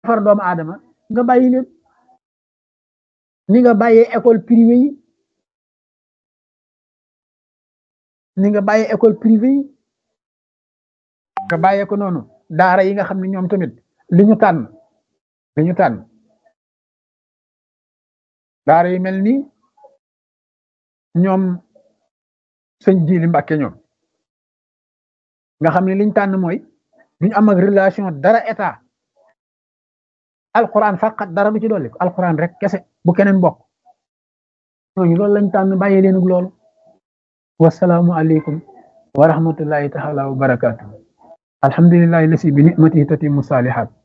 defar doomu aadama nga bàyyi leen ni nga bàyyee école privée yi ni nga bàyyee école privée yi nga bàyyee ko noonu daara yi nga xam ne ñoom tamit li ñu tànn li ñu tànn daara yi mel ni ñoom sëñ Jili Mbàkke ñoom nga xam ne liñ tànn mooy duñu am ak relation dara état alquran faqat dara du ci dolli ko alquran rek kese bu keneen bokk ñooñu loolu lañ tànn bàyyi leen ak loolu wasalaamu aleykum wa rahmatullahi taala wa barakatuh alhamdulillahi lasi bi nicmatihi tatimu salihat